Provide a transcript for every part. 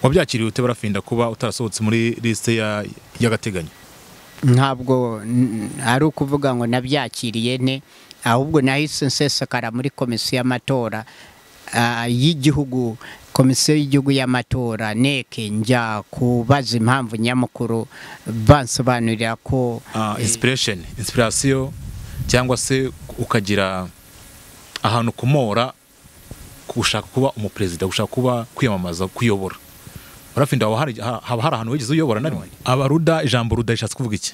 wabyakiriye ute barafinda kuba utarasohotse muri lisite ya- y'agateganyo ntabwo n- ari ukuvuga ngo nabyakiriye ne ahubwo nahise nsesekara muri komisiyo y'amatora ah, y'igihugu komisiyo y'igihugu y'amatora neke njya kubaza impamvu nyamukuru bansobanurira ko Ah, inspiration inspiration cyangwa se ukagira ahantu kumora gushaka kuba umuperezida gushaka kuba kwiyamamaza kuyobora barafinda haba hari ha- haba hari ahantu wigeze uyobora na rimwe abaruda ijambo ruda rishatse kuvuga iki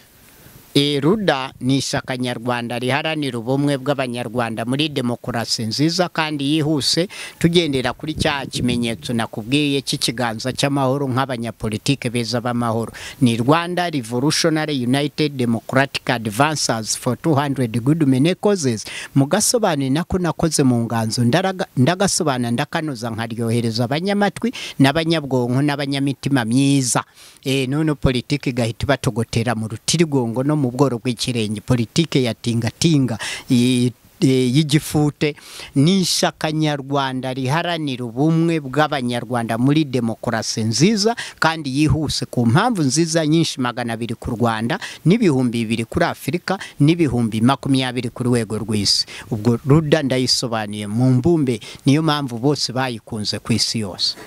Eh, ruda ni ishyaka nyarwanda riharanira ubumwe bw'abanyarwanda muri demokarasi nziza kandi yihuse tugendera kuri cya kimenyetso nakubwiye cy'ikiganza cy'amahoro nk'abanyapolitike beza b'amahoro ni rwanda revolutionary united democratic advances for 200 good many causes mugasobanurira nako nakoze mu nganzo ndaraga- ndagasobanura ndakanoza nkaryohereza abanyamatwi n'abanyabwonko n'abanyamitima myiza Eh, none politiki igahita ibatogotera mu rutirigongo no mu bworo bw'ikirenge politiki ya tingatinga i- e, y'igifute ni ishyaka nyarwanda riharanira ubumwe bw'abanyarwanda muri demokarasi nziza kandi yihuse ku mpamvu nziza nyinshi magana abiri ku rwanda n'ibihumbi bibiri kuri afurika n'ibihumbi makumyabiri ku rwego rw'isi ubwo ruda ndayisobanuye mu mbumbe niyo mpamvu bose bayikunze ku isi yose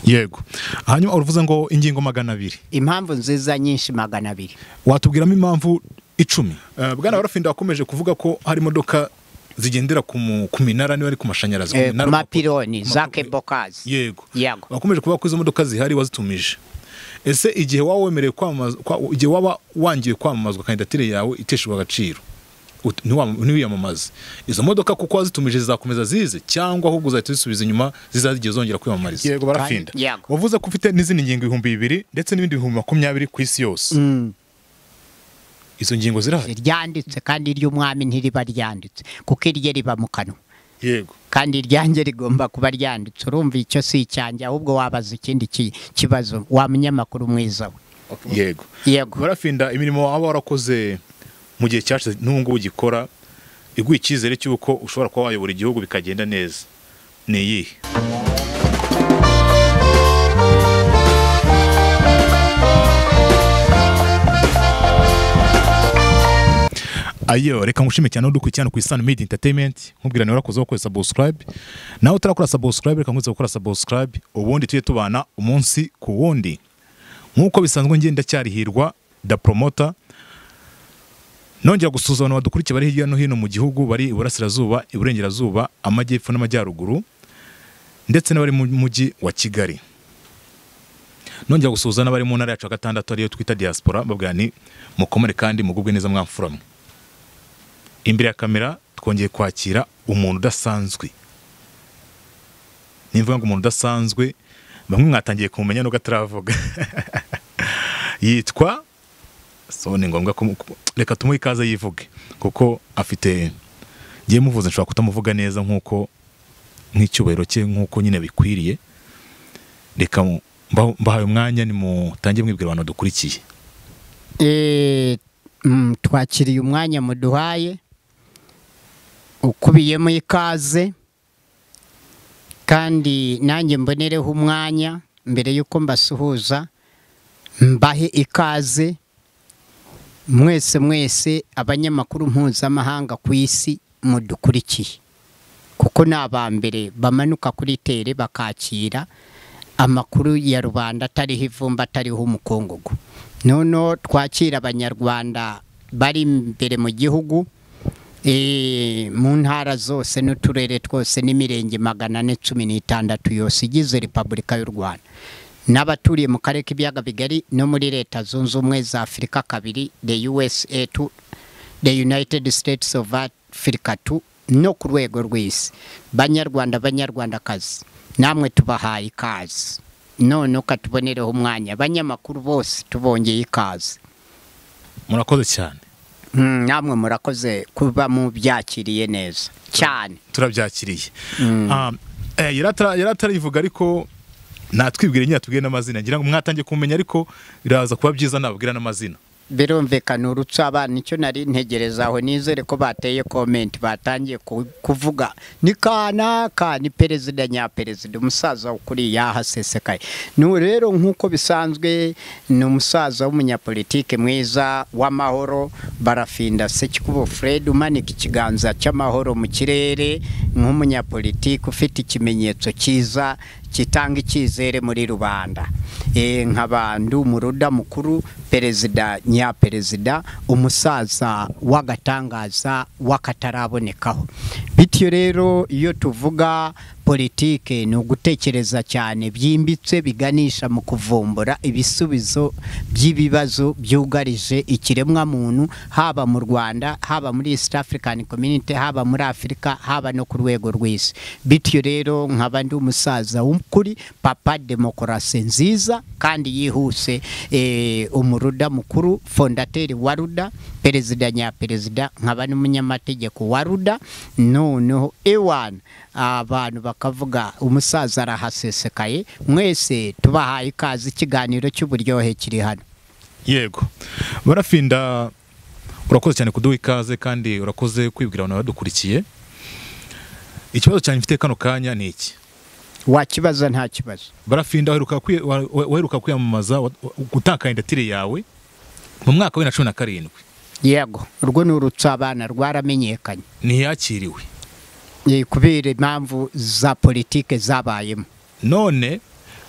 yego hanyuma uruvuze ngo ingingo magana abiri impamvu nziza nyinshi magana abiri watubwiramo impamvu icumi bwana barafinda wakomeje kuvuga ko hari imodoka zigendera ku mu- ku minara niba ari ku mashanyarazi ku Eh, minara- ku mapironi ku ma- za kebokazi yego Yego. wakomeje kuvuga ko izo modoka zihari wazitumije ese igihe waba wemerewe kwamamaza kwa- igihe waba wangiwe kwamamazwa kandidatire yawe iteshejwe agaciro ut- ntiwam- ntiwiyamamaze izo modoka kuko wazitumije zizakomeza zize cyangwa ahubwo uzahita uzisubiza inyuma zizajya zongera kwiyamamariza yego barafinda Yego. wavuze ko ufite n'izindi ngingo ibihumbi bibiri ndetse n'ibindi bihumbi makumyabiri ku isi yose izo ngingo zirahari ryanditse kandi iry'umwami ntiriba ryanditse kuko irye riba mu kanwa yego kandi iryanjye rigomba kuba ryanditse urumva icyo si icyanjye ahubwo wabaza ikindi ki- kibazo wa munyamakuru mwiza we yego yego barafinda imirimo waba warakoze mu gihe cyashize n'ubu ngubu ugikora iguha icyizere cy'uko ushobora kuba wayobora igihugu bikagenda neza ni iyihe ayo reka ngushime cyane udukurikiye hano ku isano midi interineti nkubwira niba warakozeho gukora sabusikarayibe nawe utarakora sabusikarayibe reka nkwibutse gukora sabusikarayibe ubundi tujye tubana umunsi ku wundi nk'uko bisanzwe ngenda cyarihirwa da promota nongera gusuhuza abantu badukurikiye bari hirya no hino mu gihugu bari iburasirazuba iburengerazuba amajyepfo n'amajyaruguru ndetse n'abari mu mujyi wa kigali nongera gusuhuza n'abari mu ntara yacu ya gatandatu ariyo twita diaspora babwira ni mukomere kandi mugubwe neza mwamfuramwe imbere ya kamera twongeye kwakira umuntu udasanzwe nimvuga ngo umuntu udasanzwe bamwe mwatangiye kumumenya nubwo ataravuga yitwa so ni ngombwa ko reka tumuhe ikaze yivuge kuko afite ngiye muvuze nshobora kutamuvuga neza nk'uko nk'icyubahiro cye nk'uko nyine bikwiriye reka mu- mba- mbahaye umwanya nimutange mwibwira abantu dukurikiye Eh, mm, twakiriye umwanya muduhaye ukubiyemo ikaze kandi nanjye mbonereho umwanya mbere y'uko mbasuhuza mbahe ikaze mwese mwese abanyamakuru mpuzamahanga ku isi mudukurikiye kuko ni aba mbere bamanuka kuri tere bakakira amakuru ya rubanda atariho ivumba atariho umukungugu noneho twakira abanyarwanda bari imbere mu gihugu eh, mu ntara zose n'uturere twose n'imirenge magana ane cumi n'itandatu yose igize repubulika y'u rwanda n'abaturiye mu karere k'ibiyaga bigari no muri leta zunze ubumwe za afurika kabiri the usa to the united states of africa to no ku rwego rw'isi banyarwanda banyarwandakazi namwe tubahaye ikaze none ukatubonereho umwanya abanyamakuru bose tubongeye ikaze murakoze cyane Mm, namwe murakoze kuba mubyakiriye neza cyane turabyakiriye Ah, eh, yari atara- yari atarivuga ariko natwibwire nyine atubwire n'amazina ngira ngo mwatangiye kumenya ariko biraza kuba byiza nababwira n'amazina birumvikana urutse abana icyo nari ntegereza aho nizere ko bateye komenti batangiye ku- kuvuga ni kanaka ni perezida nyaperezida umusaza ukuri yahasesekaye n'ubu rero nk'uko bisanzwe ni umusaza w'umunyapolitike mwiza w'amahoro barafinda sekikubo fred umanika ikiganza cy'amahoro mu kirere nk'umunyapolitike ufite ikimenyetso cyiza kitanga icyizere muri rubanda Eh, nkaba ndi umuruda mukuru perezida nyaperezida umusaza w'agatangaza w'akatarabonekaho bityo rero iyo tuvuga politike ni ugutekereza cyane byimbitse biganisha mu kuvumbura ibisubizo by'ibibazo byugarije ikiremwamuntu haba mu rwanda haba muri east african community haba muri afurika haba no ku rwego rw'isi bityo rero nkaba ndi umusaza w'ukuri papa demokarasi nziza kandi yihuse eh, umuruda mukuru fondateri wa ruda perezida nyaperezida nkaba n'umunyamategeko wa ruda noneho ewana abantu bakavuga umusaza arahasesekaye mwese tubahaye ikaze ikiganiro cy'uburyohe kiri hano yego barafinda urakoze cyane kuduha ikaze kandi urakoze kwibwira abantu badukurikiye ikibazo cyane mfite kano kanya ni iki wakibaza nta kibazo barafinda waheruka kwi- wa- wa- waheruka kwiyamamaza wa- wa- gutanga kandidatire yawe mu mwaka wa bibiri na cumi na karindwi yego urwo ni urutsabana rwaramenyekanye ntiyakiriwe Eh, kubera impamvu za politike zabayemo none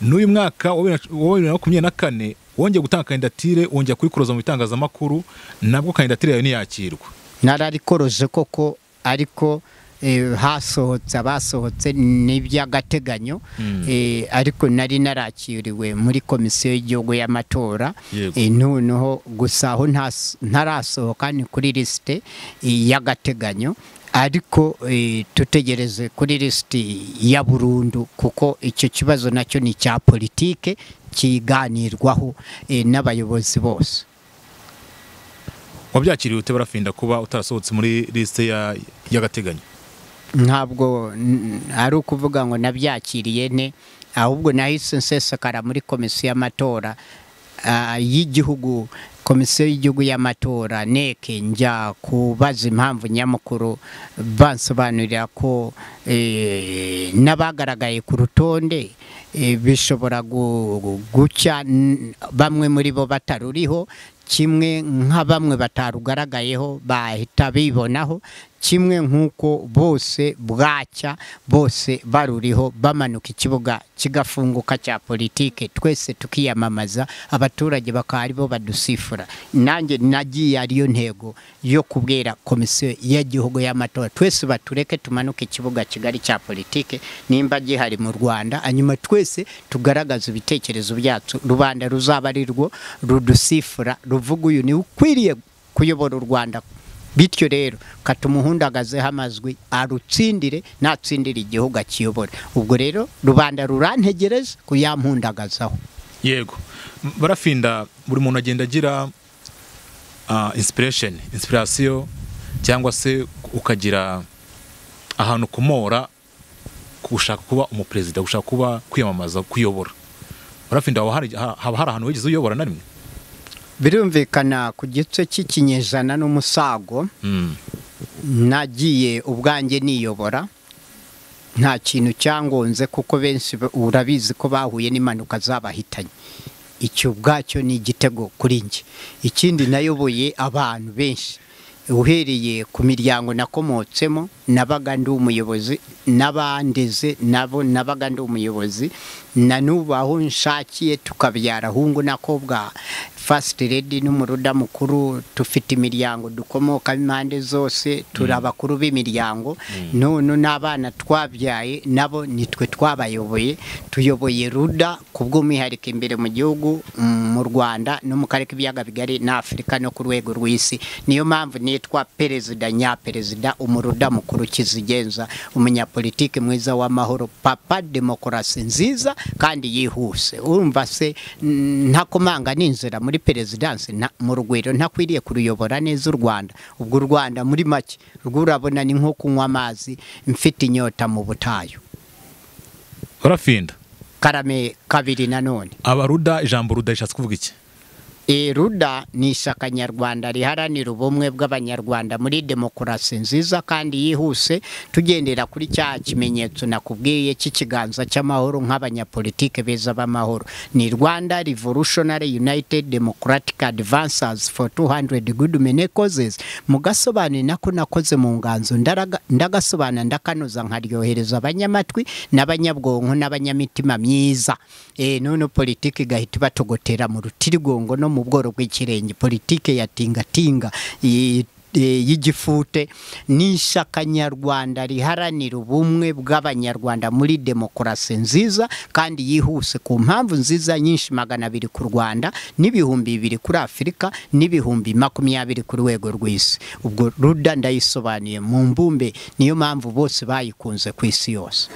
n'uyu mwaka wa bibiri na- wa bibiri na makumyabiri na kane wongeye gutanga kandidatire wongera kuyikuroza mu bitangazamakuru nabwo kandidatire yawe ntiyakirwa nararikoroje koko ariko eh, hasohotse abasohotse n'iby'agateganyo Mm. eh, ariko nari narakiriwe muri komisiyo y'igihugu y'amatora Yego. Eh, noneho gusa aho ntas- ntarasohoka ni kuri lisite eh, y'agateganyo ariko eh, tutegereze kuri lisiti ya burundu kuko icyo kibazo nacyo ni icya politike kiganirwaho eh, n'abayobozi bose wabyakiriye ute barafinda kuba utarasohotse muri lisite ya- y'agateganyo ntabwo n- ari ukuvuga ngo nabyakiriye ne ahubwo nahise nsesekara muri komisiyo y'amatora ah, y'igihugu komisiyo y'igihugu y'amatora neke njya kubaza impamvu nyamukuru bansobanurira ko eh, n'abagaragaye ku rutonde eh, bishobora gu- gucya n- bamwe muri bo bataruriho kimwe nka bamwe batarugaragayeho bahita bibonaho kimwe nk'uko bose bwacya bose baruriho bamanuka ikibuga kigafunguka cya politike twese tukiyamamaza abaturage bakaba aribo badusifura nanjye nagiye ariyo ntego yo kubwira komisiyo y'igihugu y'amatora twese batureke tumanuke ikibuga kigari cya politike nimba gihari mu rwanda hanyuma twese tugaragaza ibitekerezo byacu rubanda ruzaba ari rwo rudusifura ruvuga uyu niwe ukwiriye kuyobora u rwanda bityo rero kata umuhundagazeho amazwi arutsindire natsindire igihugu akiyobora ubwo rero rubanda rurantegereza kuyampundagazaho yego M- barafinda buri muntu agenda agira ah, inspiration inspiration cyangwa se ukagira ahantu kumora ku gushaka kuba umuperezida gushaka kuba kwiyamamaza kuyobora barafinda haba hari ha- haba hari ahantu wigeze uyobora na rimwe birumvikana ku gice cy'ikinyejana n'umusago Mm. nagiye ubwanjye niyobora nta kintu cyangonze kuko benshi ba- urabizi ko bahuye n'impanuka zabahitanye icyo ubwacyo ni igitego kuri njye ikindi nayoboye abantu benshi uhereye ku miryango nakomotsemo nabaga ndi umuyobozi n'abandeze nabo nabaga ndi umuyobozi na n'ubu aho nshakiye tukabyara ahungu nakobwa fasiti redi n'umuruda mukuru dufite imiryango dukomokamo impande zose turi abakuru b'imiryango none n'abana twabyaye nabo nitwe twabayoboye tuyoboye ruda ku bw'umwihariko imbere mu gihugu mm, mu rwanda no mu karere k'ibiyaga bigari n'afurika no ku rwego rw'isi niyo mpamvu nitwa perezida nyaperezida umuruda mukuru kizigenza umunyapolitike mwiza w'amahoro papa demokarasi nziza kandi yihuse urumva se mm, ntakomanga n'inzira muri perezidansi nta- mu rugwiro ntakwiriye kuruyobora neza u rwanda ubwo u rwanda muri make urwo urabona ni nko kunywa amazi mfite inyota mu butayu barafinda karame kabiri nanone abaruda ijambo ruda rishatse kuvuga iki Eh, ruda ni ishyaka nyarwanda riharanira ubumwe bw'abanyarwanda muri demokarasi nziza kandi yihuse tugendera kuri cya kimenyetso nakubwiye cy'ikiganza cy'amahoro nk'abanyapolitike beza b'amahoro ni rwanda revolutionary united democratic advances for 200 good mene causes mugasobanurira nako nakoze mu nganzo ndaraga- ndagasobanura ndakanoza nkaryohereza abanyamatwi n'abanyabwonko n'abanyamitima myiza Eh, none politiki igahita batogotera mu rutirigongo no mu bworo bw'ikirenge politiki ya tingatinga i- eh, y'igifute ni ishyaka nyarwanda riharanira ubumwe bw'abanyarwanda muri demokarasi nziza kandi yihuse ku mpamvu nziza nyinshi magana abiri ku rwanda n'ibihumbi bibiri kuri afurika n'ibihumbi makumyabiri ku rwego rw'isi ubwo ruda ndayisobanuye mu mbumbe niyo mpamvu bose bayikunze ku isi yose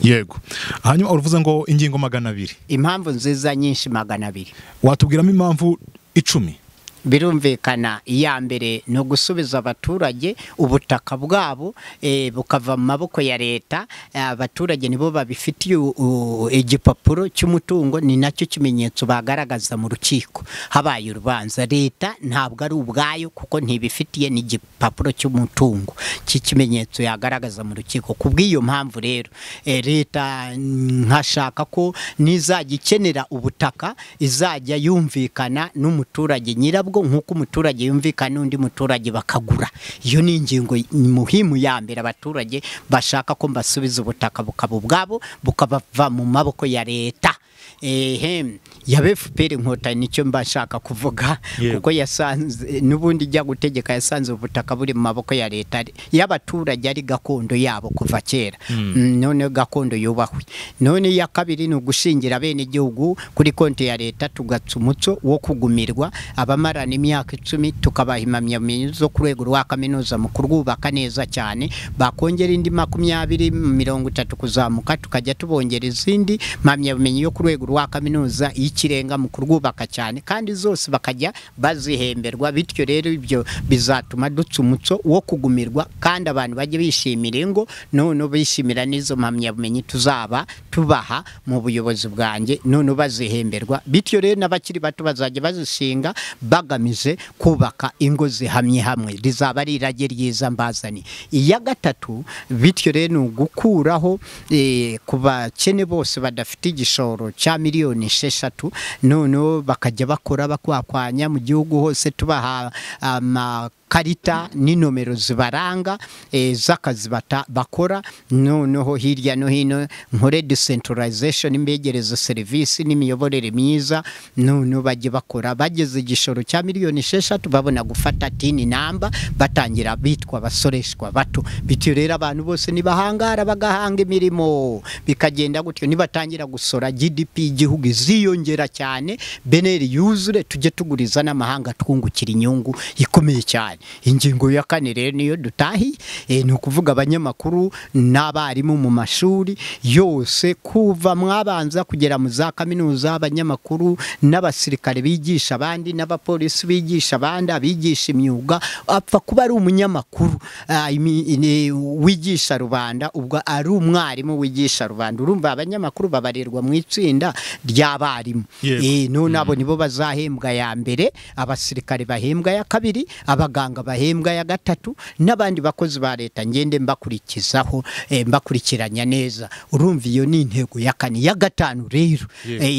yego hanyuma uruvuze ngo ingingo magana abiri impamvu nziza nyinshi magana abiri watubwiramo impamvu icumi birumvikana iya mbere ni ugusubiza abaturage ubutaka bwabo eh, bukava mu maboko ya leta Eh, abaturage nibo babifitiye u- u- igipapuro cy'umutungo ni nacyo kimenyetso bagaragaza mu rukiko habaye urubanza leta ntabwo ari ubwayo kuko ntibifitiye n'igipapuro cy'umutungo cy'ikimenyetso yagaragaza mu rukiko ku bw'iyo mpamvu rero eh, leta mm, nkashaka ko nizajya ikenera ubutaka izajya yumvikana n'umuturage nyirabwo nk'uko umuturage yumvikana n'undi muturage bakagura iyo ni ingingo y- muhimu ya mbere abaturage bashaka ko mbasubiza ubutaka bukaba ubwabo bukabava mu maboko ya leta ehem ya FPR inkotanyi nicyo mba nshaka kuvuga Yego. kuko yasanze n'ubundi ijya gutegeka yasanze ubutaka buri mu maboko ya leta ari- y'abaturage ari gakondo yabo kuva kera Mm, none gakondo yubahwe none iya kabiri ni ugushingira bene igihugu kuri konti ya leta tugatsa umuco wo kugumirwa abamarana imyaka icumi tukabaha impamyabumenyi zo ku rwego rwa kaminuza mu kurwubaka neza cyane bakongera indi makumyabiri mirongo itatu kuzamuka tukajya tubongera izindi mpamyabumenyi yo ku rwego rwa kaminuza y'ikirenga mu kurwubaka cyane kandi zose bakajya bazihemberwa bityo rero ibyo bizatuma dutsa umuco wo kugumirwa kandi abantu bajye bishimira ingo none bishimira n'izo mpamyabumenyi tuzaba tubaha mu buyobozi bwanjye none bazihemberwa bityo rero n'abakiri bato bazajya bazishinga bagamije kubaka ingo zihamye hamwe rizaba ari irage ryiza mbazani iya gatatu bityo rero ni ugukuraho eh, ku bakene bose badafite igishoro cya miliyoni esheshatu noneho bakajya bakora bakwakwanya mu gihugu hose tubaha amakarita n'inomero zibaranga eh, z'akazi bata- bakora noneho hirya no hino nkore decentralization imbegereza serivisi n'imiyoborere myiza noneho bajye bakora bageze igishoro cya miliyoni esheshatu babona gufata tini namba batangira bitwa abasoreshwa bato bityo rero abantu bose nibahangara bagahanga imirimo bikagenda gutyo nibatangira gusora GDP y'igihugu iziyongera cyane beneri yuzure tujye tuguriza n'amahanga twungukira inyungu ikomeye cyane ingingo ya kane rero niyo dutahi eh, ni ukuvuga abanyamakuru n'abarimu mu mashuri yose kuva mwabanza kugera mu za kaminuza abanyamakuru n'abasirikare bigisha abandi n'abapolisi bigisha abandi abigisha imyuga apfa kuba ari umunyamakuru ah, imi- ini- wigisha rubanda ubwo ari umwarimu wigisha rubanda urumva abanyamakuru babarirwa mu itsinda ry'abarimu Yego. Eh, none abo nibo bazahembwa ya mbere abasirikare bahembwa ya kabiri abaganga bahembwa ya gatatu n'abandi bakozi ba leta ngende mbakurikizaho eh, mbakurikiranya neza urumva iyo ni intego ya kane ya gatanu rero Yego. eh,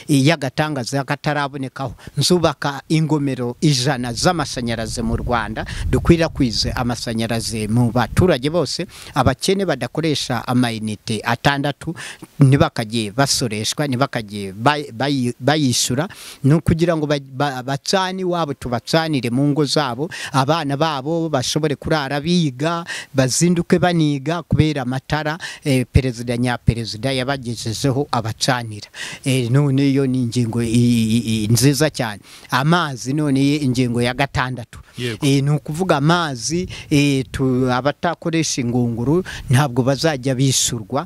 eh, y'agatangaza katarabonekaho nzubaka ingomero ijana z'amashanyarazi mu rwanda dukwirakwize amashanyarazi mu baturage bose abakene badakoresha amayinite atandatu ntibakagiye basoreshwa ntibakagiye bay- bayi- bayishyura ni ukugira ngo ba- ba- bacane iwabo tubacanire mu ngo zabo abana babo bashobore kurara biga bazinduke baniga kubera amatara eh, perezida nyaperezida yabagejejeho abacanira Eh, none yo ni ingingo i- i- i- nziza cyane amazi none ye ingingo ya gatandatu Yego. Eh, ni ukuvuga amazi eh, tu- abatakoresha ingunguru ntabwo bazajya bishyurwa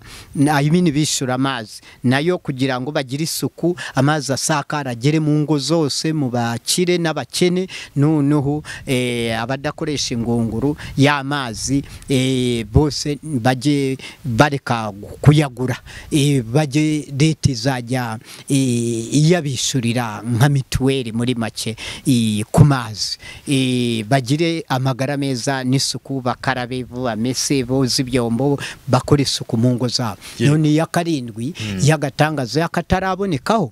ayimini bishyura amazi nayo kugira ngo bagire isuku amazi asakara agere mu ngo zose mu bakire n'abakene noneho eh, eh, abadakoresha ingunguru y'amazi eh, bose bajye bareka kuyagura eh, bajye leta izajya eh, iyabishyurira nka mituweli muri make eh, ku mazi eh, bagire amagara meza n'isuku bakarabe bamese boza ibyombo bakora isuku mu ngo zabo Yeah. none iya karindwi y'agatangazo y'akatarabonekaho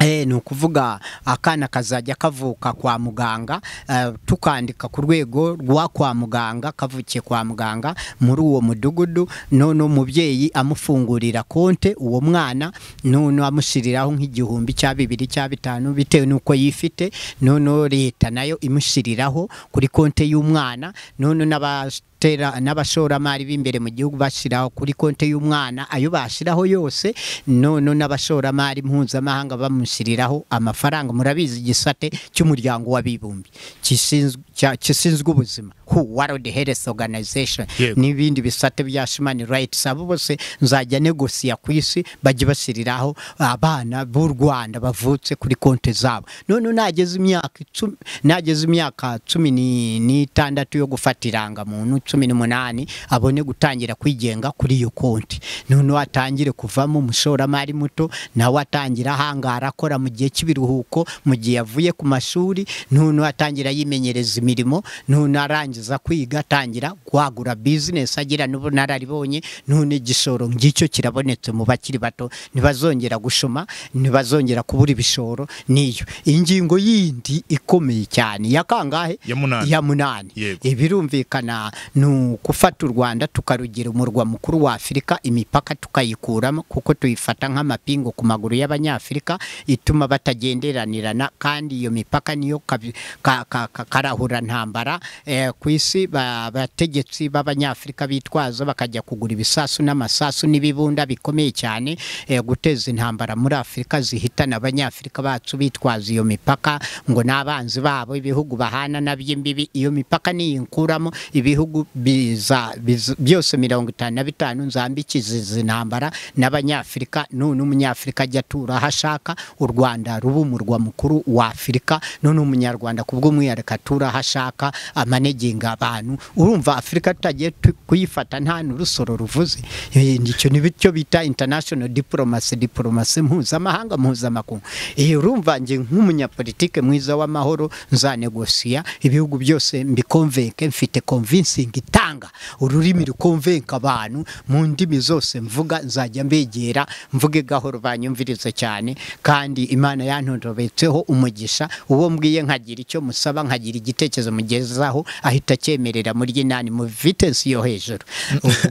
Eh, ni ukuvuga akana kazajya kavuka kwa muganga eh, tukandika ku rwego rwa kwa muganga kavukiye kwa muganga muri uwo mudugudu none umubyeyi amufungurira konte uwo mwana none amushyiriraho nk'igihumbi cya bibiri cya bitanu bitewe n'uko yifite none leta nayo imushyiriraho kuri konte y'umwana none n'aba tera n'abashoramari b'imbere mu gihugu bashyiraho kuri konti y'umwana ayo bashyiraho yose nono n'abashoramari mpuzamahanga bamushyiriraho amafaranga murabizi igisate cy'umuryango w'abibumbye gishinzwe- cya- gishinzwe ubuzima who world health organization Yego. n'ibindi bisate bya human rights abo bose nzajya negosiya ku isi bajye bashyiriraho abana b'u rwanda bavutse kuri konti zabo none nageze imyaka icumi nageze imyaka cumi ni- n'itandatu yo gufata irangamuntu cumi n'umunani abone gutangira kwigenga kuri iyo konti none atangire kuvamo umushoramari muto nawe atangira ahangara akora mu gihe cy'ibiruhuko mu gihe yavuye ku mashuri none atangira yimenyereza imirimo none arangiza kwiga atangira kwagura bizinesi agira n'ubunararibonye none igishoro ngicyo kirabonetse mu bakiri bato ntibazongera gushoma ntibazongera kubura ibishoro niyo ingingo yindi ikomeye cyane ya kangahe Ya munani. ya munani Yego. ibirumvikana ni ugufata u rwanda tukarugira umurwa mukuru wa afurika imipaka tukayikuramo kuko tuyifata nk'amapingu ku maguru y'abanyafurika ituma batagenderanirana kandi iyo mipaka niyo kabi- ka- ka- ka- karahura ntambara eh, ku isi ba- abategetsi b'abanyafurika bitwaza bakajya kugura ibisasu n'amasasu n'ibibunda bikomeye cyane eh, guteza intambara muri afurika zihitana abanyafurika bacu bitwaza iyo mipaka ngo n'abanzi babo ibihugu bahana nabyo imbibi iyo mipaka niyinkuramo ibihugu biza, biza, byose mirongo itanu na bitanu nzambikiza izi ntambara n'abanyafurika none umunyafurika ajya atura aho ashaka u rwanda ruba umurwa mukuru wa afurika none umunyarwanda ku bw'umwihariko atura aho ashaka amanegenga abantu urumva afurika tutagiye tu- kuyifata nta n'urusoro ruvuze Eh, icyo ni bityo bita international diplomacy diplomacy mpuzamahanga mpuzamakungu Eh, urumva njye nk'umunyapolitike mwiza w'amahoro nzanegosiya ibihugu byose mbikonvenke mfite convincing itanga ururimi rukonvenka abantu mu ndimi zose mvuga nzajya mbegera mvuge gahoro banyumvirize cyane kandi imana yantorobetseho umugisha uwo mbwiye nkagira icyo musaba nkagira igitekerezo mugezaho ahita acyemerera muri inani mu vitesi yo hejuru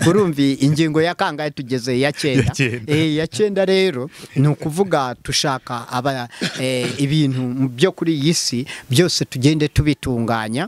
urumvi ingingo ya kangahe tugeze iya Ya cyenda cyenda. Eh, iya cyenda rero ni ukuvuga tushaka aba eh, ibintu byo kuri iyi si byose tugende tubitunganya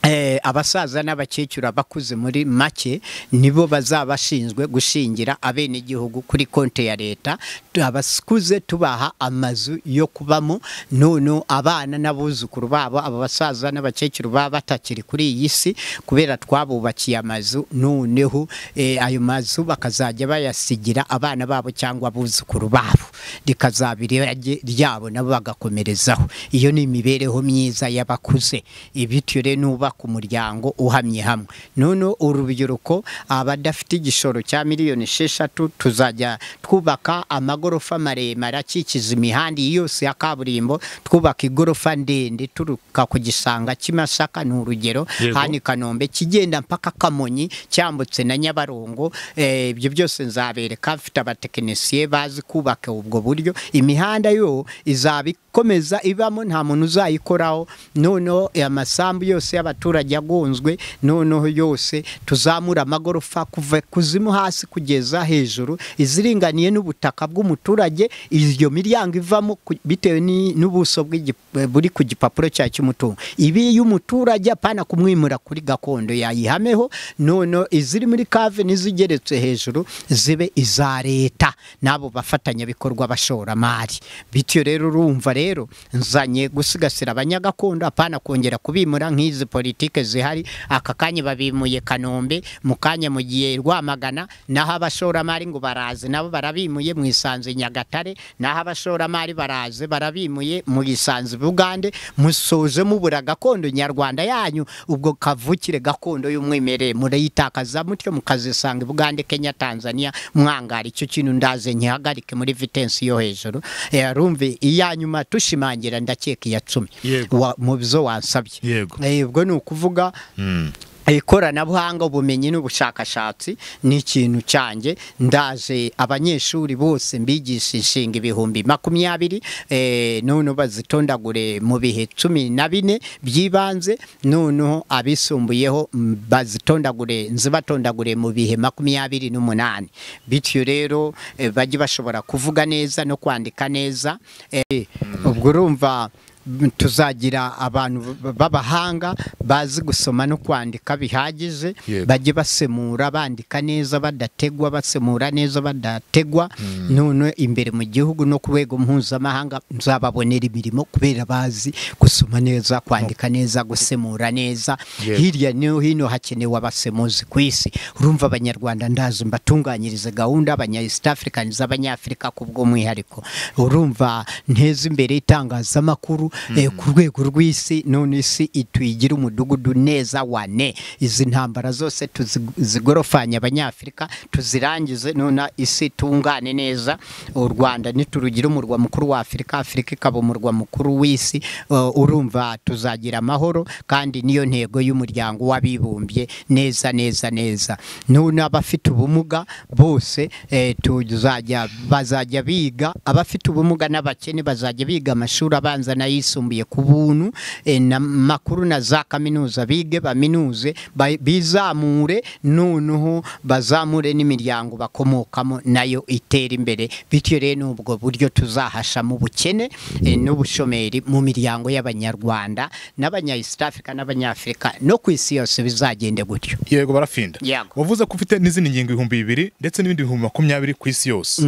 Eh, abasaza n'abakecuru abakuze muri make nibo bazaba bashinzwe gushingira abenegihugu kuri konti ya leta Tu- abakuze tubaha amazu yo kubamo none abana n'abuzukuru babo aba basaza n'abakecuru baba batakiri kuri iyi si kubera twabubakiye amazu noneho eh, ayo mazu bakazajya bayasigira abana babo cyangwa abuzukuru babo rikazaba irirage ryabo nabo bagakomerezaho iyo ni imibereho myiza y'abakuze bityo rero nubaka umuryango uhamye hamwe none urubyiruko abadafite igishoro cya miliyoni esheshatu tuzajya twubaka amagorofa maremare akikiza imihanda iyi yose ya kaburimbo twubaka igorofa ndende turuka ku gisanga cy'Imasaka ni urugero Yego. hano i Kanombe kigenda mpaka Kamonyi cyambutse na Nyabarongo eh, ibyo byose nzabereka mfite abatekinisiye bazi kubaka ubwo buryo imihanda yo izaba ikomeza ibamo nta muntu uzayikoraho noneho eh, amasambu yose y'abaturage agonzwe noneho yose tuzamura amagorofa kuva kuzimu hasi kugeza hejuru iziringaniye n'ubutaka bw'umuturage iyo miryango ivamo ku- bitewe ni- n'ubuso bw'igi- eh, buri ku gipapuro cyayo cy'umutungo ibi y'umuturage apana kumwimura kuri gakondo yayihameho none iziri muri kave n'izigeretse hejuru zibe iza leta n'abo bafatanyabikorwa bashoramari bityo rero urumva rero nzanye gusigasira abanyagakondo apana kongera kubimura nk'izi politi politiki zihari aka kanya babimuye kanombe mu kanya mu gihe rwamagana naho abashoramari ngo baraze nabo barabimuye mu isanzu nyagatare naho abashoramari baraze barabimuye mu isanzu bugande musoje mubura gakondo nyarwanda yanyu ubwo kavukire gakondo y'umwimerere murayitakaza mutyo mukazisanga bugande kenya tanzania mwangara icyo kintu ndaze ntihagarike muri vitensi yo hejuru Eh, rumve iya nyuma tushimangira ndakeka iya cumi Yego. Wa- mu byo wansabye Yego. Eh, ubwo ni ukuvuga Mm. ikoranabuhanga ubumenyi n'ubushakashatsi ni ikintu cyanjye ndaje abanyeshuri bose mbigisha inshinga ibihumbi makumyabiri eh, noneho bazitondagure mu bihe cumi na bine by'ibanze noneho abisumbuyeho mm, bazitondagure nzibatondagure mu bihe makumyabiri n'umunani bityo rero eh, bajye bashobora kuvuga neza no kwandika neza eh, ubwo urumva m- tuzagira abantu b- b'abahanga bazi gusoma no kwandika bihagije Yego. bajye basemura bandika neza badategwa basemura neza badategwa none imbere mu gihugu no ku rwego mpuzamahanga nzababonera imirimo kubera bazi gusoma neza kwandika neza gusemura neza Yego. hirya no hino hakenewe abasemuzi ku isi urumva abanyarwanda ndazi mbatunganyirize gahunda abanya east african z'abanyafurika ku bw'umwihariko urumva nteza imbere itangazamakuru eh, ku rwego rw'isi none isi itwigira umudugudu neza wane izi ntambara zose tuzi- zigorofanya abanyafurika tuzirangize none isi tungane neza u rwanda niturugira umurwa mukuru wa afurika afurika ikaba umurwa mukuru w'isi eh, urumva tuzagira amahoro kandi niyo ntego y'umuryango w'abibumbye neza neza neza none abafite ubumuga bose eh, tuzajya bazajya biga abafite ubumuga n'abakene bazajya biga amashuri abanza n'ayisumbuye ku buntu eh, na makuru na za kaminuza bige baminuze ba- bizamure noneho bazamure n'imiryango bakomokamo nayo itera imbere bityo rero ni ubwo buryo tuzahashamo ubukene eh, n'ubushomeri mu miryango y'abanyarwanda n'abanya east africa n'abanyafurika no ku isi yose bizagende gutyo yego barafinda Yego. wavuze ko ufite n'izindi ngingo ibihumbi bibiri ndetse n'ibindi bihumbi makumyabiri ku isi yose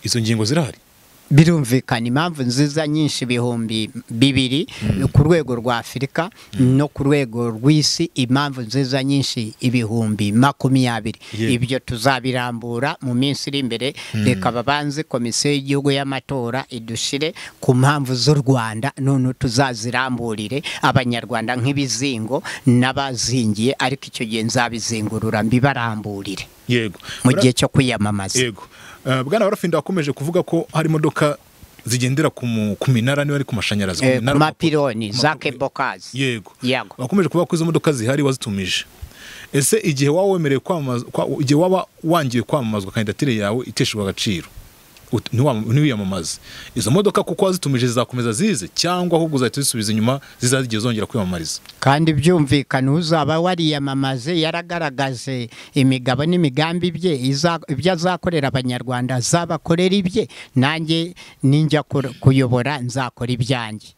izo ngingo zirahari birumvikana impamvu nziza nyinshi ibihumbi bibiri ku rwego rwa afurika no ku rwego rw'isi impamvu nziza nyinshi ibihumbi makumyabiri Yego. ibyo tuzabirambura mu minsi iri imbere reka babanze komisiyo y'igihugu y'amatora idushire ku mpamvu z'u rwanda none tuzaziramburire abanyarwanda nk'ibizingo n'abazingiye ariko icyo gihe nzabizingurura mbibaramburire yego mu Bara- gihe cyo kwiyamamaza yego Eh, bwana barafinda wakomeje kuvuga ko hari imodoka zigendera ku mu- ku minara niba ari ku mashanyarazi Eh, ku minara- mapironi ku ma- za kebokazi yego Yego. wakomeje kuvuga ko izo modoka zihari wazitumije ese igihe waba wemerewe kwamamaza kwa- igihe waba wangiwe kwamamazwa kandidatire yawe iteshejwe agaciro ut- ntiwam- ntiwiyamamaze izo modoka kuko wazitumije zizakomeza zize cyangwa ahubwo uzahita uzisubiza inyuma zizazigiye zongera kwiyamamariza kandi byumvikana uzaba wariyamamaze yaragaragaje imigabo n'imigambi bye iza- ibyo azakorera abanyarwanda azabakorera ibye nanjye ninjya kur- kuyobora nzakora ibyanjye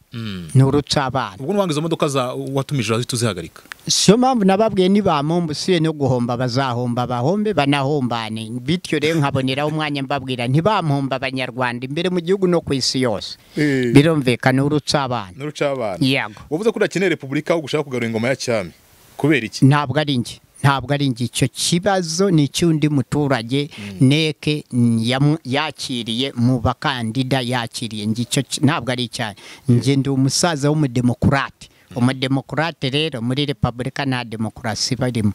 ni urucabana ubwo nubanga izo modoka za watumije urahita uzihagarika siyo mpamvu nababwiye nibamomba usiye no guhomba bazahomba bahombe banahombane bityo rero nkaboneraho umwanya mbabwira ntibamhomba abanyarwanda imbere mu gihugu no ku isi yose Eh. birumvikana urucabana n'urucabana yego wavuze ko udakeneye repubulika ahubwo ushaka kugarura ingoma ya cyami kubera iki ntabwo ari njye ntabwo ari njye icyo kibazo ni icy'undi muturage neke yamu- yakiriye mu bakandida yakiriye njye icyo ki- ntabwo ari icyanjye njye ndi umusaza w'umudemokurate umudemokurate rero muri repubulika nta demokarasi barimo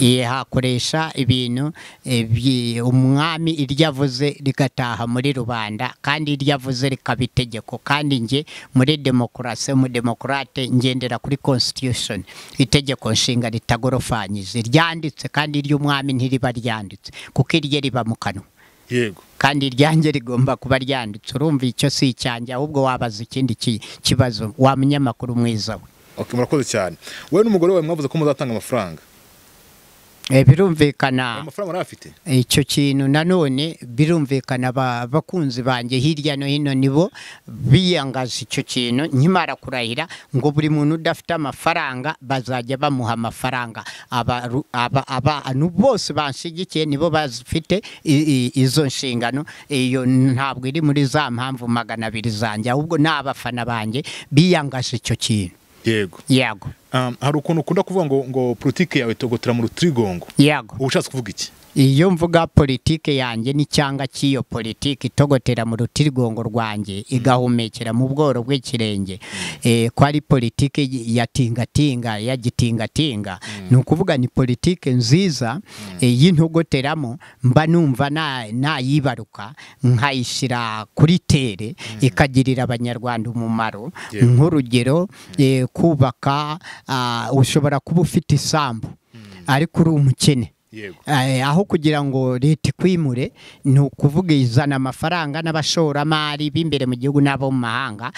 Ye, hakoresha ibintu eh, byi- umwami iryo avuze rigataha muri rubanda kandi iryo avuze rikaba itegeko kandi njye muri demokarasi umudemokurate ngendera kuri constitution itegeko nshinga ritagorofanyije ryanditse kandi iry'umwami ntiriba ryanditse kuko irye riba mu kanwa yego kandi iryanjye rigomba kuba ryanditse urumva icyo si icyanjye ahubwo wabaza ikindi ki- kibazo wa munyamakuru mwiza we okay, murakoze cyane wowe n'umugore wawe mwavuze ko muzatanga amafaranga Eh, birumvikana amafaranga urayafite icyo kintu nanone birumvikana ba- abakunzi banjye hirya no hino nibo biyangaza icyo kintu nkimara kurahira ngo buri muntu udafite amafaranga bazajya bamuha amafaranga Abaru- aba- abantu bose banshyigikiye nibo bafite i- i- izo nshingano iyo ntabwo iri muri za mpamvu magana abiri zanjye ahubwo ni abafana banjye biyangaje icyo kintu yego yego Um, hari ukuntu ukunda kuvuga ngo ngo politike yawe itogotera mu rutirigongo yego uba ushatse kuvuga iki iyo mvuga politike yanjye n'icyanga cy'iyo politike itogotera mu rutirigongo rwanjye igahumekera mu bworo bw'ikirenge Eh, ko ari politike ya tingatinga ya gitingatinga ni ukuvuga ni politike nziza eh, y'intogoteramo mba numva na- nayibaruka nkayishyira kuri tere ikagirira abanyarwanda umumaro Yego. nk'urugero eh, kubaka ah, ushobora kuba ufite isambu ariko uri umukene yego Eh, aho kugira ngo leta ikwimure ni ukuvuga izana amafaranga n'abashoramari b'imbere mu gihugu n'abo mu mahanga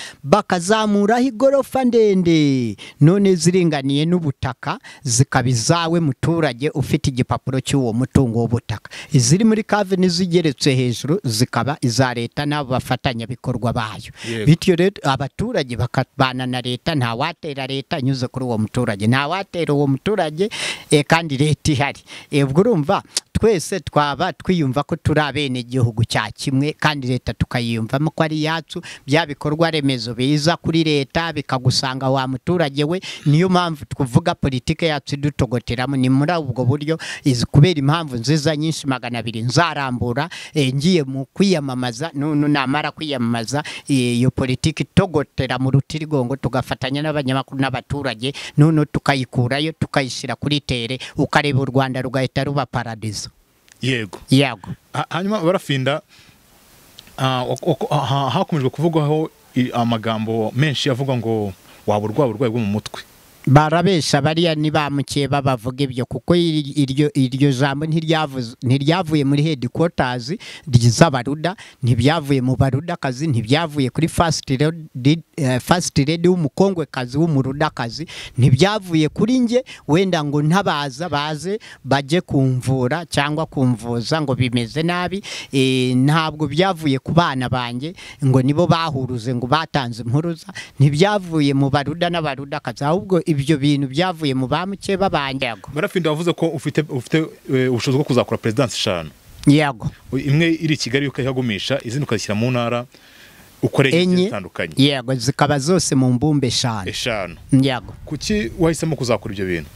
bakazamuraho igorofa ndende none ziringaniye n'ubutaka zikaba izawe muturage ufite igipapuro cy'uwo mutungo w'ubutaka iziri muri kave n'izigeretse hejuru zikaba iza leta n'abo bafatanyabikorwa bayo Yego. bityo rero abaturage bakabana na leta nta watera leta anyuze kuri uwo muturage nta watera uwo muturage eh, kandi leta ihari Eh, ubwo urumva twese twaba twiyumva ko turi abenegihugu cya kimwe kandi leta tukayiyumvamo ko ari iyacu bya bikorwa remezo biza kuri leta bikagusanga wa muturage we niyo mpamvu tuvuga politike yacu idutogoteramo ni muri ubwo buryo izi kubera impamvu nziza nyinshi magana abiri nzarambura eh, ngiye mu kwiyamamaza nu- nu- namara kwiyamamaza eh, iyo politiki itogotera mu rutirigongo tugafatanya n'abanyamakuru n'abaturage noneho tukayikurayo tukayishyira kuri tere ukareba u rwanda rugahita ruba paradizo yego yego Ha- hanyuma barafinda ah, wak- wak- ha- hakomeje kuvugwaho i- amagambo menshi avuga ngo waba urwaye uburwayi bwo mu mutwe barabesha bariya ntibamukiye babavuga ibyo kuko iri- iryo iryo jambo ntiryavuze- ntiryavuye muri headquarters ry'abaruda ntibyavuye mu barudakazi ntibyavuye kuri first lady- eh, first lady w'umukongwekazi w'umurudakazi ntibyavuye kuri njye wenda ngo ntabaza baze bajye kumvura cyangwa kumvuza ngo bimeze nabi eh, ntabwo byavuye ku bana banjye ngo nibo bahuruze ngo batanze impuruza ntibyavuye mu baruda n'abarudakazi ahubwo ibyo bintu byavuye mu bamukeba banjye yego barafinda wavuze ko ufite ufite eh, ubushobozi bwo kuzakora perezidansi eshanu yego imwe iri i kigali ukayihagumisha izindi ukazishyira mu ntara ukore enye ingendo zitandukanye yego zikaba zose mu mbumbe eshanu eshanu yego kuki wahisemo kuzakora ibyo bintu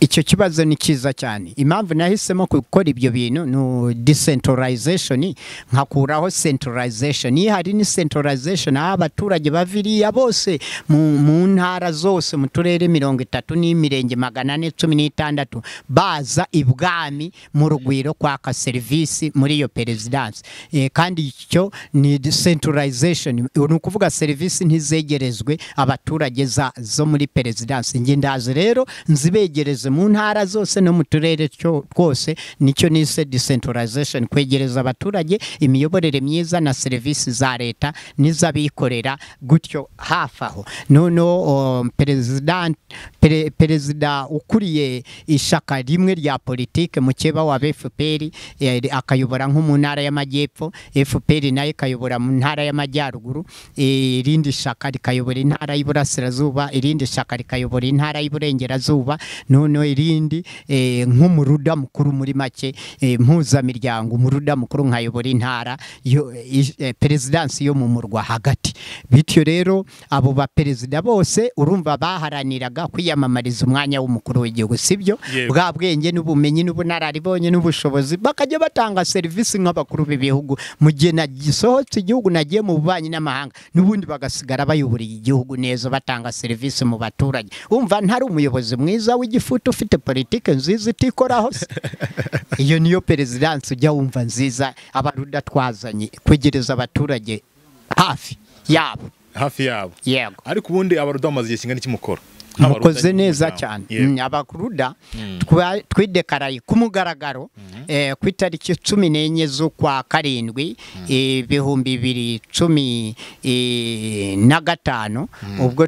icyo kibazo ni cyiza cyane impamvu nahisemo gukora ibyo bintu ni decentralization nkakuraho centralization iyo hari ni centralization aho abaturage baviriya bose mu, mu ntara zose mu turere mirongo itatu n'imirenge magana ane cumi n'itandatu baza ibwami mu rugwiro kwaka serivisi muri iyo perezidansi e, kandi icyo ni decentralization ni ukuvuga serivisi ntizegerezwe abaturage za, zo muri perezidansi njye ndazi rero nzibegereze mu ntara zose no mu turere cyo- twose nicyo nise decentralization kwegereza abaturage imiyoborere myiza na serivisi za leta n'iz'abikorera gutyo hafi aho noneho um, perezida pere- perezida ukuriye ishaka rimwe rya politike mukeba wa FPR eh, akayobora nko mu ntara y'amajyepfo FPR nayo ikayobora mu ntara y'amajyaruguru eh, irindi shaka rikayobora intara y'iburasirazuba irindi shaka rikayobora intara y'iburengerazuba noneho irindi eh, nk'umuruda mukuru muri make eh, mpuzamiryango umuruda mukuru nkayobora intara yo- i- eh, perezidansi yo mu murwa hagati bityo rero abo baperezida bose urumva baharaniraga kwiyamamariza umwanya w'umukuru w'igihugu sibyo Yego. bwa bwenge n'ubumenyi n'ubunararibonye n'ubushobozi bakajya batanga serivisi nk'abakuru b'ibihugu mu gihe nagisohotse igihugu nagiye mu bubanyi n'amahanga n'ubundi bagasigara bayoboriye igihugu neza batanga serivisi mu baturage umva ntari umuyobozi mwiza w'igifutu ufite politike nziza itikoraho se iyo niyo perezidansi ujya wumva nziza abaruda twazanye kwegereza abaturage hafi yabo hafi yabo yego ariko ubundi abaruda bamaze igihe kingana iki mukora Nk'abaruda mukoze nyine neza muryango. cyane Yego. Mm, abaruda twa- twidekaraye ku mugaragaro eh, ku itariki cumi n'enye z'ukwa karindwi eh, ibihumbi bibiri cumi eh, na gatanu ubwo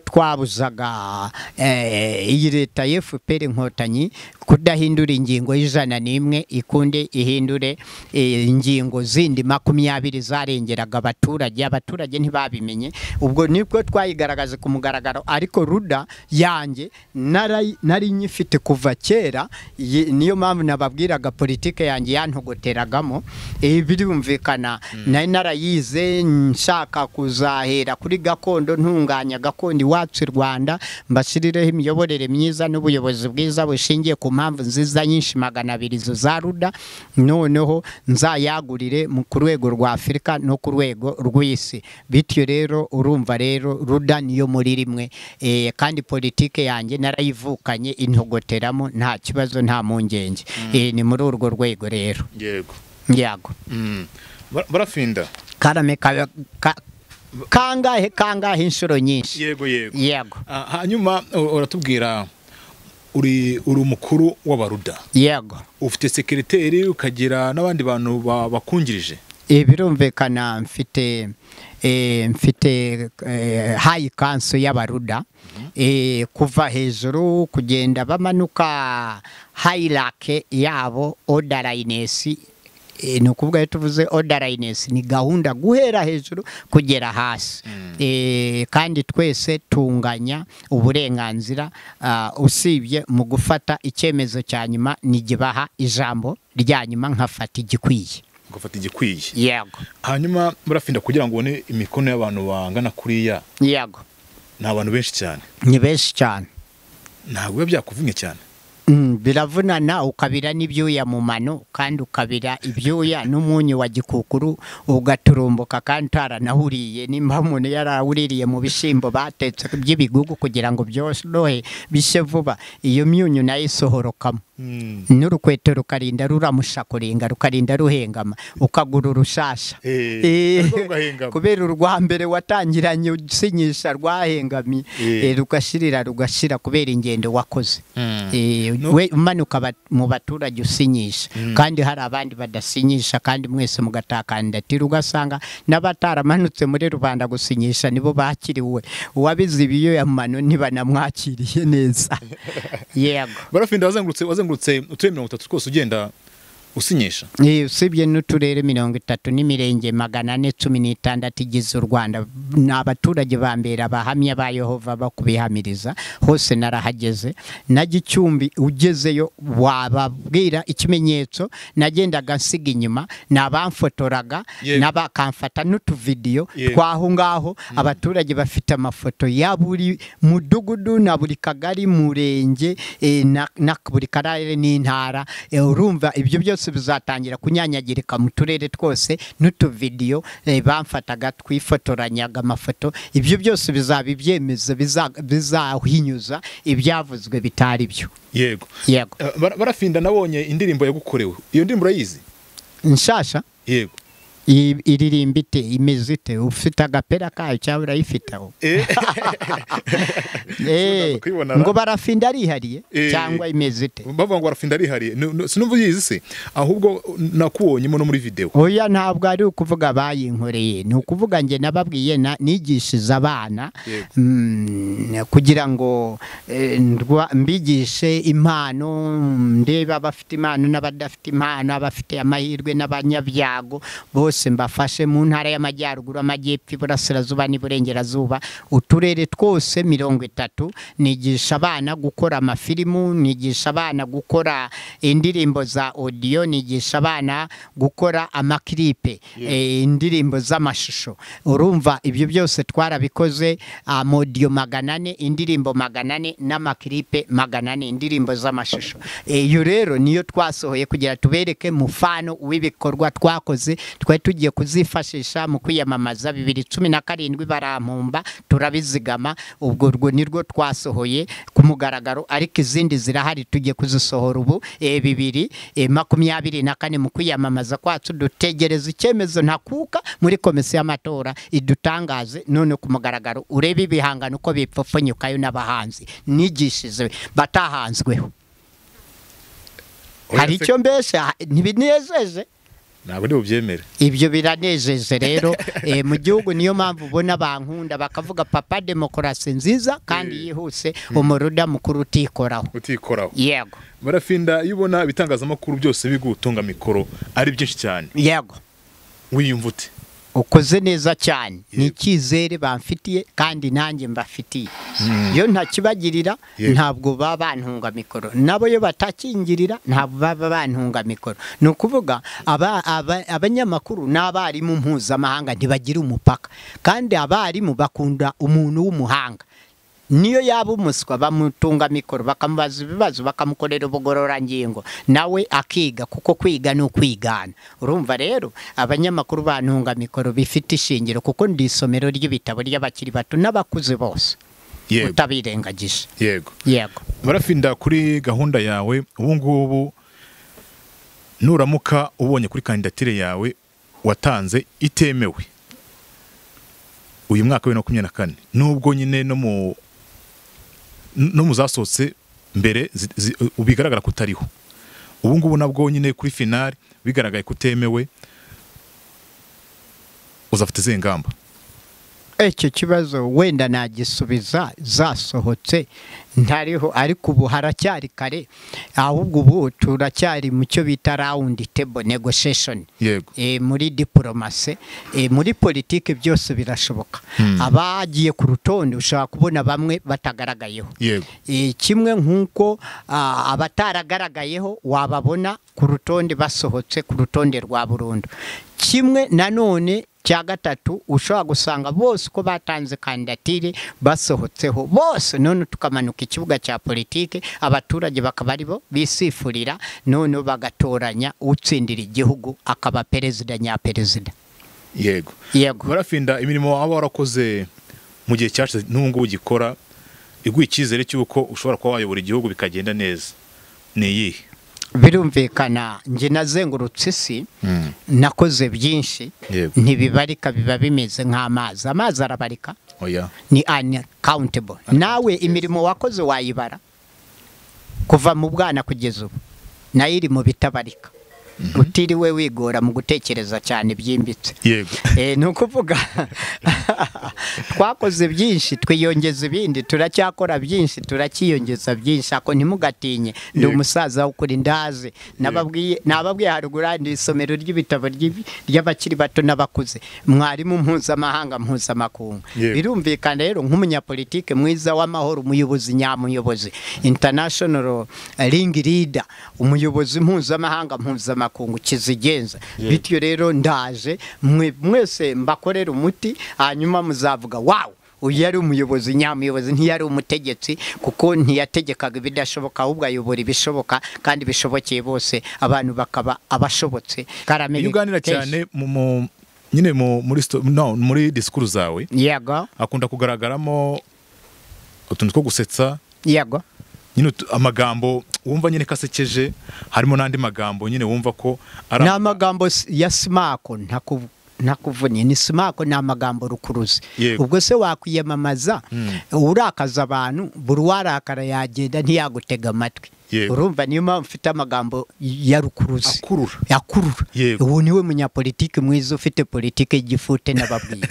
twabuzaga eh, iyi leta ya fpr inkotanyi kudahindura ingingo y'ijana n'imwe ikunde ihindure eh, ingingo zindi makumyabiri zarengeraga abaturage abaturage ntibabimenye ubwo nibwo twayigaragaje ku mugaragaro ariko ruda yanjye narayi- nari nyifite kuva kera ye- niyo mpamvu nababwiraga politike yanjye yantogoteragamo ibi birumvikana nari narayize nshaka kuzahera kuri gakondo ntunganya gakondo iwacu i rwanda mbashirireho imiyoborere myiza n'ubuyobozi bwiza bushingiye ku mpamvu nziza nyinshi magana abiri zo za ruda noneho nzayagurire mu- ku rwego rwa afurika no ku rwego rw'isi bityo rero urumva rero ruda niyo muri rimwe Eh, kandi politike yanjye narayivukanye intogoteramo nta kibazo nta mpungenge Eh, ni muri urwo rwego rero yego yago Mm. Bara- barafinda karame ka- ka- kangahe kangahe inshuro nyinshi yego yego yego Ah, hanyuma u- uratubwira uri uri umukuru w'abaruda yego ufite sekereteri ukagira n'abandi bantu ba- bakungirije Eh, birumvikana mfite eh, mfite eh, hayi kanso y'abaruda Eh, kuva hejuru kugenda bamanuka hayirake yabo odarayinesi ni ukuvuga iyo tuvuze odarayinesi ni gahunda guhera hejuru kugera hasi Eh, kandi twese tunganya uburenganzira ah, usibye mu gufata icyemezo cya nyuma ntigibaha ijambo rya nyuma nkafata igikwiye ugafata igikwiye yego hanyuma barafinda kugira ngo ubone imikono y'abantu bangana kuriya yego ni abantu benshi cyane ni benshi cyane ntabwo biba byakuvunnye cyane Mm, biravunana ukabira n'ibyuya mu mano kandi ukabira ibyuya n'umunyu wa gikukuru ugaturumbuka kandi utaranahuriye nimba umuntu yarawuririye mu bishyimbo batetse by'ibigugu kugira ngo byorohe bishye vuba iyo myunyu nayo isohorokamo n'urukweto rukarinda ruramusha kurenga rukarinda ruhengama ukagura urushasha Eh, Eh, ariko rugahengama. kubera urwa mbere watangiranye usinyisha rwahengamiye Eh. Eh, rugashirira rugashira kubera ingendo wakoze Mm. Eh, No- we umanuka ba- mu baturage usinyisha kandi hari abandi badasinyisha kandi mwese mugatakandatira ugasanga n'abataramanutse muri rubanda gusinyisha nibo bakiriwe uwabize ibiyoya mu mano ntibanamwakiriye neza yego barafinda wazengurutse wazengurutse uturere mirongo itatu twose ugenda usinyisha Eh, usibye n'uturere mirongo itatu n'imirenge magana ane cumi n'itandatu igize u rwanda ni abaturage ba mbere abahamya ba yehova bo kubihamiriza hose narahageze na gicumbi ugezeyo wababwira ikimenyetso nagendaga nsiga inyuma ni abamfotoraga Yego. n'abakamfata n'utuvidiyo Yego. twaho ngaho abaturage bafite amafoto ya buri mudugudu na buri kagari murenge eh, na na buri karere n'intara Eh, urumva ibyo byose bizatangira kunyanyagirika mu turere twose n'utuvidiyo eh, bamfataga twifotoranyaga amafoto ibyo byose bizaba ibyemezo biza- bizahinyuza ibyavuzwe bitari byo yego yego Eh, Bara- barafinda nabonye indirimbo yagukorewe iyo ndirimbo urayizi nshasha yego i- iririmba ite imeze ite ufite agapera kayo cyangwa urayifiteho Eh, Eh, kuyibona ra? ngo barafinda arihariye Eh. cyangwa imeze ite bavuga ngo barafinda arihariye Nu- nu- sinumva uyizi se ahubwo nakubonyemo no muri videwo oya ntabwo ari ukuvuga bayinkoreye ni ukuvuga njye nababwiye na- nigishiza abana Yego. mm, kugira ngo eh, ndwa- mbigishe impano mm, ndebe abafite impano n'abadafite impano abafite amahirwe n'abanyabyago bose mbafashe mu ntara y'amajyaruguru amajyepfo iburasirazuba n'iburengerazuba uturere twose mirongo itatu nigisha abana gukora amafilimu nigisha abana gukora indirimbo za odiyo nigisha abana gukora amakiripe eh, indirimbo z'amashusho urumva ibyo byose twarabikoze amodiyo magana ane indirimbo magana ane n'amakiripe magana ane indirimbo z'amashusho Eh, iyo rero niyo twasohoye kugira tubereke mufano w'ibikorwa twakoze twari tugiye kuzifashisha mu kwiyamamaza bibiri cumi na karindwi barampumba turabizigama ubwo urwo ni rwo twasohoye ku mugaragaro ariko izindi zirahari tugiye kuzisohora ubu eh, bibiri eh, makumyabiri na kane mu kwiyamamaza kwacu dutegereza icyemezo ntakuka muri komisiyo y'amatora idutangaze none ku mugaragaro urebe ibihangano uko bipfupfunyukayo n'abahanzi nigishije batahanzweho hari icyo mbese ntibinejeje ntabwo ndi bubyemere ibyo biranejeje rero Eh, mu gihugu niyo mpamvu ubona bankunda bakavuga papa demokarasi nziza kandi Eh. yihuse umuruda mukuru utikoraho utikoraho yego barafinda iyo ubona ibitangazamakuru byose bigutunga mikoro ari byinshi cyane yego wiyumva ute ukoze neza cyane ni Yego. icyizere bamfitiye kandi nanjye mbafitiye iyo ntakibagirira Yego. ntabwo baba bantunga mikoro nabo iyo batakingirira ntabwo baba bantunga mikoro ni ukuvuga aba- aba- abanyamakuru n'abarimu mpuzamahanga ntibagira umupaka kandi abarimu bakunda umuntu w'umuhanga niyo yaba umuswa bamutunga mikoro bakamubaza ibibazo bakamukorera ubugororangingo nawe akiga kuko kwiga ni ukwigana urumva rero abanyamakuru bantunga mikoro bifite ishingiro kuko ndi isomero ry'ibitabo ry'abakiri bato n'abakuze bose yego utabirengagije yego yego barafinda kuri gahunda yawe ubu ngubu nuramuka ubonye kuri kandidatire yawe watanze itemewe uyu mwaka wa bibiri na makumyabiri na kane nubwo nyine no mu no mu zasohotse mbere zi- zi- bigaragara ko utariho ubu ngubu nabwo nyine kuri finari bigaragaye ko utemewe uzafata izihe ngamba icyo kibazo wenda nagisubiza zasohotse ntariho ariko ubu haracyari kare ahubwo ubu turacyari mu cyo bita rawundi tebo negosheshoni yego e, muri diporomase e, muri politiki byose birashoboka Hmm. abagiye ku rutonde ushobora kubona bamwe batagaragayeho yego E, kimwe nk'uko ah, abataragaragayeho wababona ku rutonde basohotse ku rutonde rwa burundu kimwe nanone cya gatatu ushobora gusanga bose uko batanze kandidatire basohotseho bose none tukamanuka ikibuga cya politiki abaturage bakaba ari bo bisifurira noneho bagatoranya utsindira igihugu akaba perezida nyaperezida yego yego barafinda imirimo waba warakoze mu gihe cyashize n'ubu ngubu ugikora iguha icyizere cy'uko ushobora kuba wayobora igihugu bikagenda neza ni iyihe birumvikana njye nazengurutse isi nakoze byinshi yego ntibibarika biba bimeze nk'amazi amazi arabarika oya ni uncountable nawe imirimo wakoze wayibara kuva mu bwana kugeza ubu nayo iri mu bitabarika utiriwe wigora mu gutekereza cyane byimbitse yego Eh, ni ukuvuga twakoze byinshi twiyongeza ibindi turacyakora byinshi turacyiyongeza byinshi ako ntimugatinye ndi Yego. umusaza ukuri ndazi nababwiye nababwiye haruguru aha ni isomero ry'ibitabo ry'ibi- ry'abakiri bato n'abakuze mwarimu mpuzamahanga mpuzamakungu Yego. birumvikana rero nk'umunyapolitike mwiza w'amahoro umuyobozi nyamuyobozi international eh, ring leader umuyobozi mpuzamahanga mpuzamakungu kizigenza Yego. bityo bityo rero ndaje mwe- mwese mbakorera umuti hanyuma muzavuga wawu uyu yari umuyobozi nyamuyobozi ntiyari umutegetsi kuko ntiyategekaga ibidashoboka ahubwo ayobora ibishoboka kandi bishobokeye bose abantu bakaba abashobotse karame iyo uganira cyane mu- mu- nyine mu- muri sto- no, muri disikuru zawe yego hakunda kugaragaramo utuntu two gusetsa yego nyine utu- amagambo wumva nyine ko asekeje harimo n'andi magambo nyine wumva ko ari ni amagambo s- ya simako ntaku- ntakuvunnye ni simako ni amagambo rukuruzi Yego. ubwo se wakwiyamamaza Mm. urakaza abantu buri uwarakara yagenda ntiyagutega amatwi Yego. urumva niyo mpamvu mfite amagambo ya rukuruzi akurura akurura Yego. ubu niwe munyapolitiki mwiza ufite politiki y'igifute n'ababwiye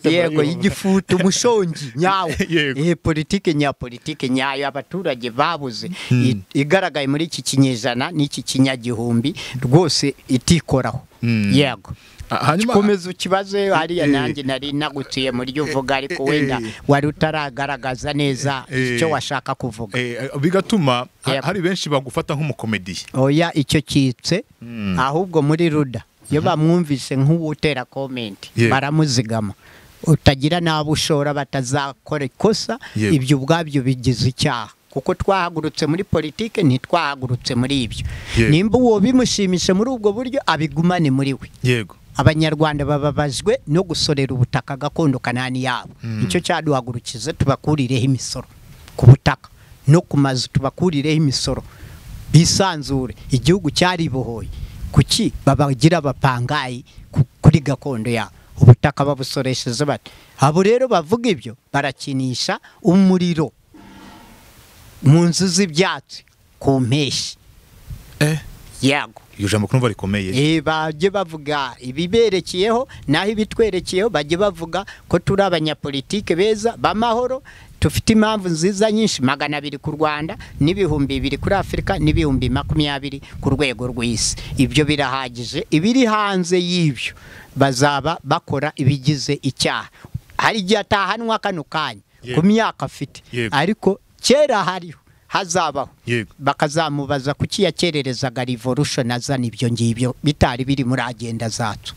yego y'igifute umushongi nyawo Yego. iyi politiki nyapolitiki nyayo abaturage babuze i- igaragaye muri iki kinyejana n'iki kinyagihumbi rwose itikoraho Mm. yego Ah, hanyuma komeza ukibaze hariya Eh. nanjye nari nagutuye mu ryo uvuga ariko Eh, eh, wenda eh. wari utaragaragaza neza Eh, icyo washaka kuvuga Eh, bigatuma ha- Yep. hari benshi bagufata nk'umukomediye oya icyo kitse ahubwo muri ruda iyo bamwumvise nk'uwutera komenti Yego. baramuzigama utagira n'abo ushora batazakora ikosa Yego. ibyo ubwabyo bigize icyaha kuko twahagurutse muri politike ntitwahagurutse muri ibyo Yego. nimba uwo bimushimishe muri ubwo buryo abigumane muri we yego abanyarwanda bababajwe no gusorera ubutaka gakondo kanani yabo nicyo cyaduhagurukiza tubakurireho imisoro ku butaka no ku mazu tubakurireho imisoro bisanzure igihugu cyaribohoye kuki babagira abapangayi ku- kuri gakondo yabo ubutaka babusoresheje bate abo rero bavuga ibyo barakinisha umuriro mu nzu z'ibyatsi ku mpeshyi eh yago iryo jambo ko numva rikomeye Eh, bajye bavuga ibiberekeyeho naho ibitwerekeyeho bajye bavuga ko turi abanyapolitike beza b'amahoro tufite impamvu nziza nyinshi magana abiri ku rwanda n'ibihumbi bibiri kuri afurika n'ibihumbi makumyabiri ku rwego rw'isi ibyo birahagije ibiri hanze y'ibyo bazaba bakora ibigize icyaha hari igihe atahanwa kano kanya Yego. ku myaka afite Yego. ariko kera hariho hazabaho Yego. bakazamubaza kuki yakererezaga revolution azana ibyo ngibyo bitari biri muri agenda zacu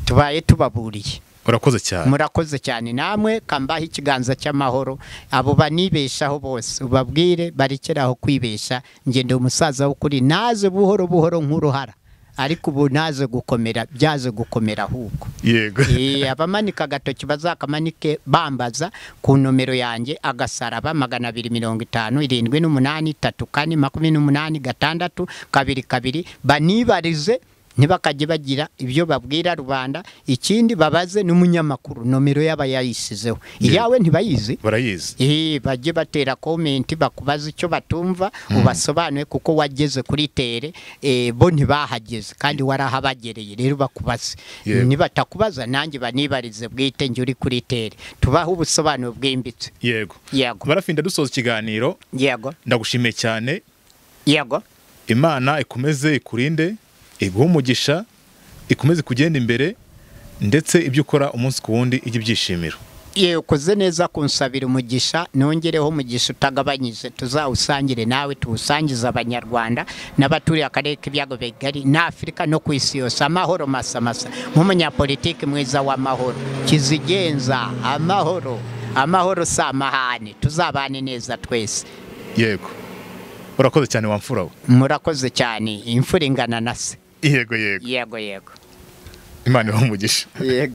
tubaye tubaburiye urakoze cyane murakoze cyane namwe kambaho ikiganza cy'amahoro abo banibeshaho bose ubabwire barekeraho kwibesha ngende umusaza w'ukuri naze buhoro buhoro nk'uruhara ariko ubu naze gukomera byaze gukomera ahubwo yego Eh, abamanika agatoki bazakamanike bambaza ku nomero yanjye agasaraba magana abiri mirongo itanu irindwi n'umunani itatu kane makumyabiri n'umunani gatandatu kabiri kabiri banibarize ntibakajye bagira ibyo babwira rubanda ikindi babaze n'umunyamakuru nomero yaba yayisizeho iyawe ntibayizi barayizi Eh, bajye batera komenti bakubaza icyo batumva ubasobanuye kuko wageze kuri tere eh, bo ntibahageze kandi warahabagereye rero bakubaze Yego. nibatakubaza nanjye banibarize bwite njye uri kuri tere tubahe ubusobanuro bwimbitse yego yego barafinda dusoza ikiganiro yego ndagushimiye cyane yego imana ikomeze ikurinde iguhe umugisha ikomeze kugenda imbere ndetse ibyo ukora umunsi ku wundi ijye ibyishimiro yewe ukoze neza kunsabira umugisha nongereho umugisha utagabanyije tuzawusangire nawe tuwusangize abanyarwanda n'abaturiye akarere k'ibiyago bigari na afurika no ku isi yose amahoro masamasa nk'umunyapolitiki mwiza w'amahoro kizigenza amahoro amahoro si amahane tuzabane neza twese yego urakoze cyane wamfura we murakoze cyane imfura ingana na se yego yego yego yego imana ibahe umugisha yego